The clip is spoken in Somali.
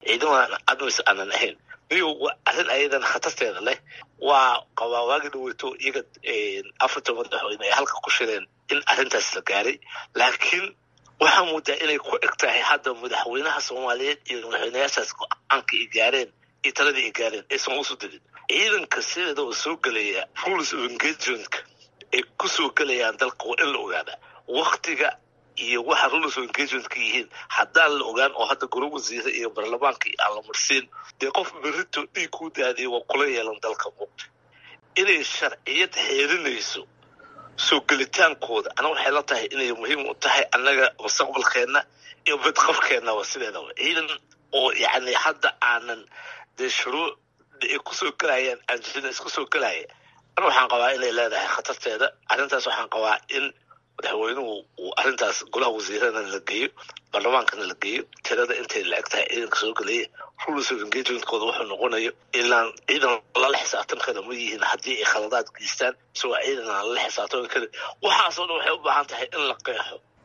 ciidamada admis aanan ahayn niyo arrin ayadan khatarteeda leh waa qabaa waagi dhaweyto iyaga afarta madaxweyne ay halka ku shireen in arrintaas la gaaray laakiin waxaa moodaa inay ku eg tahay hadda madaxweynaha soomaaliyeed iyo madaxweynayaashaas go-aanka ay gaareen iyo taladii ay gaareen aysan usu dadin ciidanka sideeda oo soo gelaya rules of engagementka ay ku soo gelayaan dalka waa in la ogaadaa waktiga iyo waxa rules of engagementka yihiin haddaan la ogaan oo hadda golo wasiire iyo baarlamaanka aan la marsiin dee qof berito dhiig ku daadiya waa kula yeelan dalka muuqda inay sharciyad xeerinayso soo gelitaankooda ana waxay la tahay inay muhiim u tahay annaga mustaqbalkeenna iyo badqabkeenna waa sideedaba ciidan oo yacni hadda aanan dee shuruuc ay kusoo gelayaan anjina isku soo gelaya ana waxaan qabaa inay leedahay khatarteeda arrintaas waxaan qabaa in madaxweynuhu uu arrintaas golaha wasiirana la geeyo baarlamaankana la geeyo tirada intay la eg tahay ciidanka soo gelaya rules of engagementkooda wuxuu noqonayo ilaan ciidan lala xisaabtan kara ma yihiin haddii ay khaladaad geystaan mise waa ciidan aan lala xisaabtami karin waxaasoo dhan waxay u baahan tahay in la qeexo